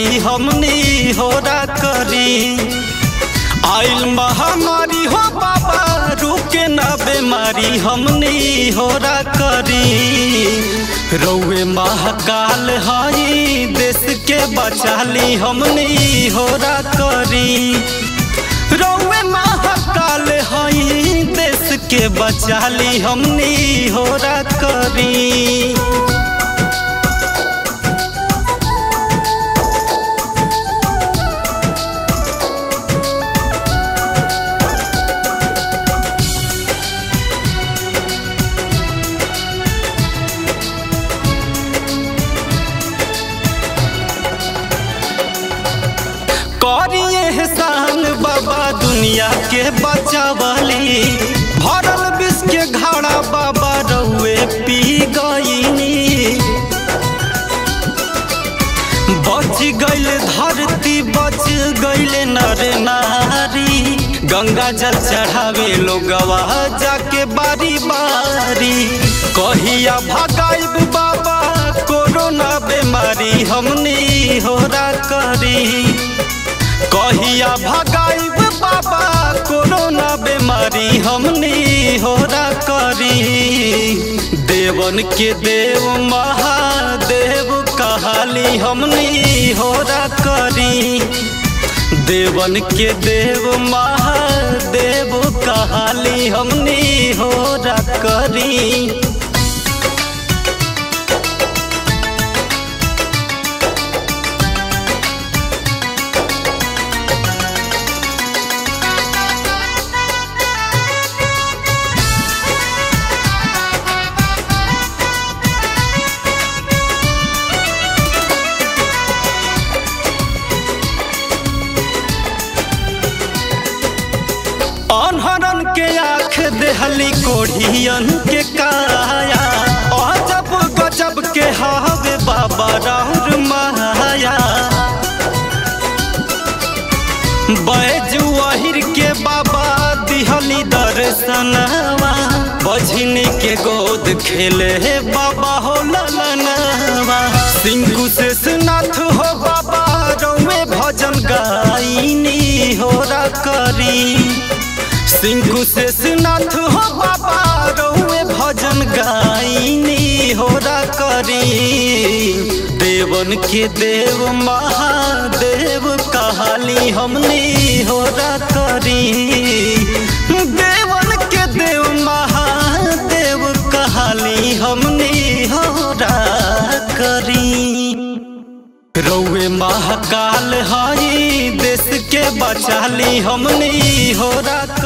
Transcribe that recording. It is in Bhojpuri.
बचाली हमनी होरा करी आइल महामारी हो बाबा रुके ना बीमारी हमनी होरा करी रौए महाकाल हई देश के बचाली हमनी होरा करी रौए महाकाल हई देश के बचाली हमनी होरा करी करिए एहसान बाबा दुनिया के बचावली भरल विष के घड़ा बाबा रउए पी गईनी बच गईल धरती बच गईल नर नारी गंगा जल चढ़ावे लोगवा जाके बारी बारी कहिया भगाइब बाबा कोरोना बीमारी हमनी होरा करी कहिया भगाइब बाबा कोरोना बीमारी हमनी होरा करी देवन के देव महादेव कहाली हमनी होरा करी देवन के देव महादेव कहाली हमनी होरा करी अनहरन के आँख देहली कोढ़ियन के काया अजब गजब के हावे बाबा राहुर माया बैजू अहिर के बाबा दिहली दर्शनवा बझनी के गोद खेले बाबा हो ललनवा सिंकू से सुनाथ हो बाबा रौवे भजन गाइनी होरा करी सिंकू से सुनाथ हो बाबा रहुए भजन गाइनी होरा करी देवन के देव महादेव कहाली हमनी होरा करी देवन के देव महादेव कहाली हमनी होरा करी रौए महाकाल हई देश के बचाली हमनी होरा